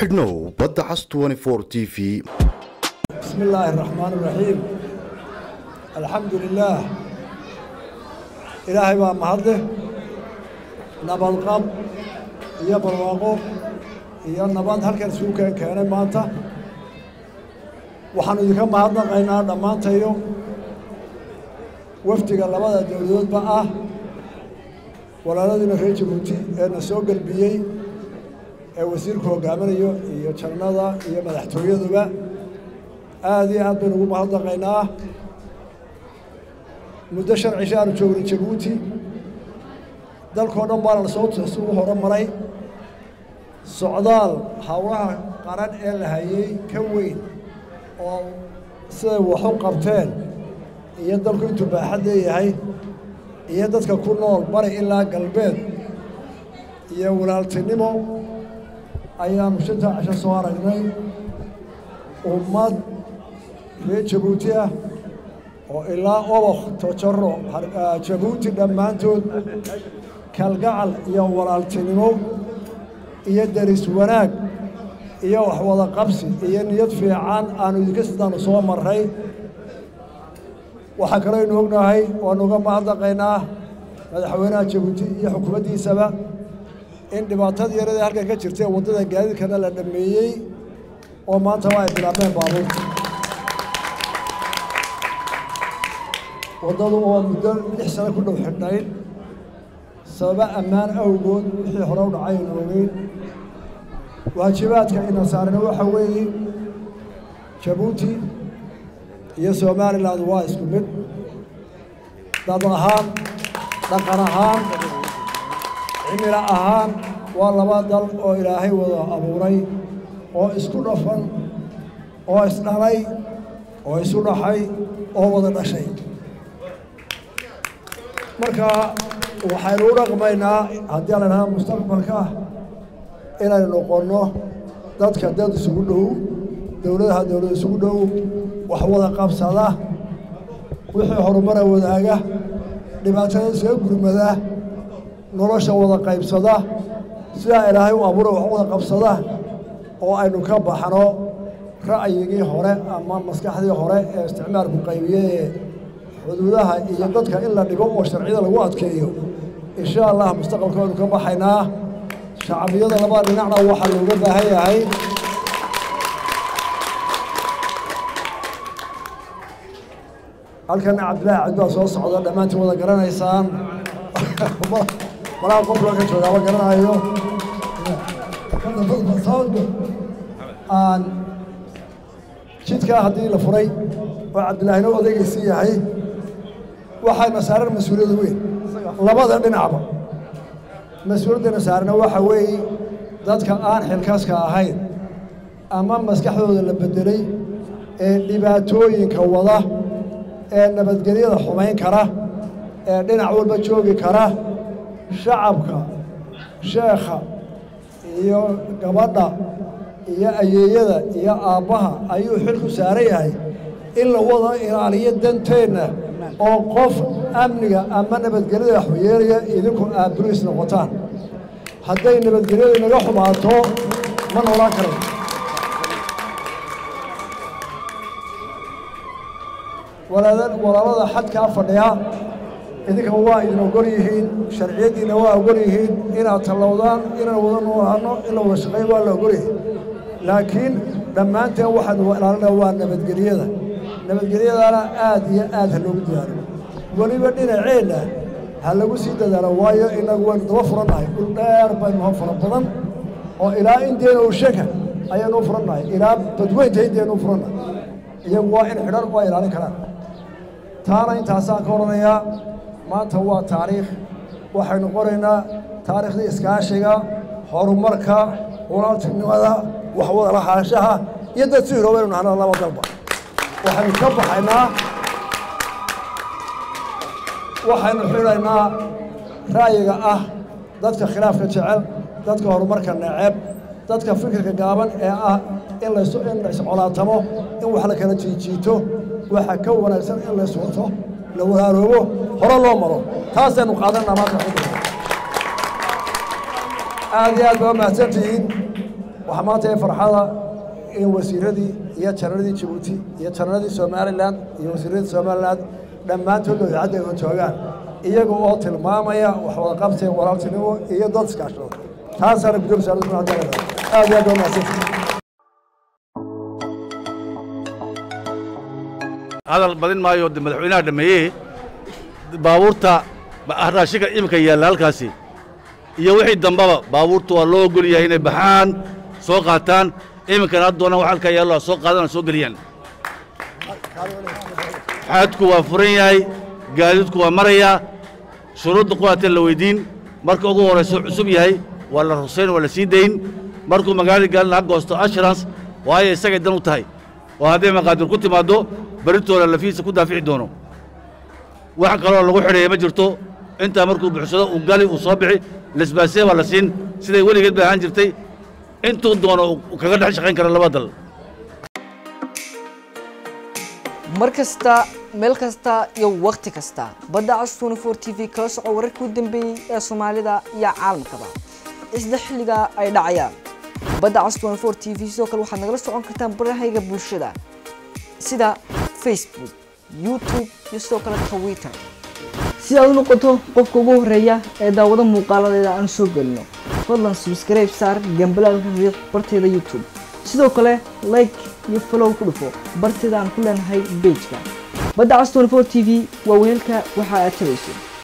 xidhnow badda cas t v بسم الله الرحمن الرحيم الحمد لله إلهي baa mahadleh nabadqab iyo barwaaqo iyo nabad halkan isugu keen keenay maanta waxaanu idinka mahadnaqaynaa dhammaantayo wafdiga labada dowladoodba ah walaaladiina reer jabuuti ee na soo gelbiyey ee wasiirku hogaaminayo iyo jannada iyo madaxtooyaduba aada iyo aad baynu ugu mahadnaqaynaa muddo shan cisho aanu joognay jabuuti dalkao dhan baana lasoo isugu horumaray socdaal hawlaha qaran ee la hayay ka weyn oo siday wax u qabteen iyo dalku intuu baaxad leeyahay iyo dadka ku nool bari ilaa galbeed iyo walaaltinimo ayaanu shantaa cisho soo aragnay ummad reer jabuuti ah oo ilaa obokh tojaro jabuuti dhammaantood kalgacal iyo walaaltinimo iyo deris wanaag iyo waxwada qabsi iyo niyad fiican aanu idinka sidaanu soo marray waxaa kaloo aynu ognahay waanu uga mahadnaqaynaa madaxweynaha jabuuti iyo xukuumaddiisaba in dhibaatadii yaradii halkan ka jirtay waddada gaadiidkana la dhammeeyey oo maanta waa ay bilaabeen baabuurta waddadu oo muddo lix sano ku dhow xidhnayd sababa ammaan awgood wixii hore u dhacay aynu ogeyn waajibaadka ina saarna waxa weeye jabuuti iyo somalilan waa isku mid dad ahaan dhaqan ahaan cimilo ahaan waa laba dal oo ilaahay wada abuuray oo isku dhafan oo isdhalay oo isu dhaxay oo wada dhashay marka waxaynu u dhaqmaynaa haddii la idhaha mustaqbalka inaynu noqonno dadka dad isugu dhow dowladaha dowlad isugu dhow wax wada qabsada wixii horumara wadaaga dhibaatada isaga gurmada nolosha wada qaybsada sidaa ilaahay u abuura wax wada qabsada oo aynu ka baxno ra'yigii hore ama maskaxdii hore ee isticmaalku qaybiyey ee xuduudaha iyo dadka in la dhigo oo sharciyada lagu adkeeyo insha allah mustaqbalka waynu ka baxaynaa shacbiyada labada dhinacna waxaa looga baahan yahay halkana cabdillaahi cabdi baa soo socda dhammaantiin wada garanaysaan malaha qof loo ka joogaaba garanayo aan jidkaa haddii la furay oo cabdillaahina odaygaysii yahay waxayna saaran mas-uuliyad weyn labada dhinacba mas-uuliyaddana saarna waxa weeye dadka aan xilkaaska ahayn ama maskaxdooda la beddelay ee dhibaatooyinka wada ee nabadgelyada xumayn kara ee dhinac walba joogi kara shacabka sheekha iyo gabadha iyo ayeeyada iyo aabbaha ayuu xilku saaran yahay in la wada ilaaliyo danteenna oo qof amniga ama nabadgelyada waxyeelaya idinku aaburiis noqotaan hadday nabadgelyadu inaga xumaato ma noolaan karan walaalada xadkaa fadhiya idinka waa idin ogol yihiin sharciyaddiina waa ogol yihiin inaad tallowdaan inaan wada noolaano in la wada shaqeeyo waa la ogol yihiin laakiin dhammaanteen waxaanu ilaalinaa waa nabadgelyada nabadgelyadana aad iyo aad ha loogu dadaalo weliba dhinaceenna ha lagu sii dadaalo waayo inagu waynu daba furannahay dhul dheer baynu ha fara badan oo ilaa indiana usheka ayaanu u furannahay ilaa badweynta indiana u furannahay iyagu waa in xidhan waa ilaalin karaan taana intaasaan ka odhanayaa maanta waa taariikh waxaynu qoraynaa taariikhdii iskaashiga horumarka walaaltinimada waxwada lahaanshaha iyo dad si hiroobaynu nahna laba dalba waxaynu ka baxaynaa waxaynu xidhaynaa ra'yiga ah dadka khilaafka jecel dadka horumarka neceb dadka fikirka gaaban ee ah in lays in la iscolaatamo in wax la kala jiijiito waxa ka wanaagsan in lays wato la walaaroobo hore loo maro taasaynu qaadanaa maanta aad iyo aad baa mahadsantihiin waxaa maanta ee farxada in wasiiradii iyo janaradii jabuuti iyo janaradii somalilan iyo wasiiradii somalilan dhammaantood idaacadda ay joogaan iyaga oo tilmaamaya waxwada qabsi walaaltinimo iyo dad iskaashado taasaana gudoomiya wasaaradda ku aad iyo aad waa mahadsantihin hadal badin maayo de madaxweynaha dhameeyey baabuurta raashinka iminka yaalla halkaasi iyo wixii dambaba baabuurta waa loo ogol yahay inay baxaan soo qaataan iminkana had doonaan wax halkaa yaallo soo qaadana soo geliyaan xaadku waa furan yahay gaadiidku waa marayaa shuruudda quwaateen la weydiin marka ugu horrayso cusub yahay waa la rusayn waa la sii dayn markuu magaalada gaalina ha goosto assurance waayo isagay dan u tahay oo hadday maqaadir ku timaaddo berritooda lafihiisa ku daafici doono wax kaloo lagu xidheeya ma jirto intaa markuu buxsado uu gali uu soo bixi lesbaasee baa la siin siday weligeed bay ahaan jirtay intuu doono uu kaga dhex shaqayn kara laba dal mar kasta meel kasta iyo wakhti kasta badda cas 24 t v kala soco wararkii u dambeeyey ee soomaalida iyo caalamkaba isla xilliga ay dhacayaan badda cas 24 t v sidoo kale waxaad nagala socon kartaan barahayga bulshada sida facebook youtube iyo sidoo kale twitter si aad u noqoto qofka ugu horeeya ee daawado muuqaaladeeda aan soo gelino fadlan subscribe saar gambalaalka riix barteeda youtube sidoo kale like iyo follow ku dhufo barteeda aan ku leenahay pageka badda cas 24 t v waa weelka waxa aad tabayso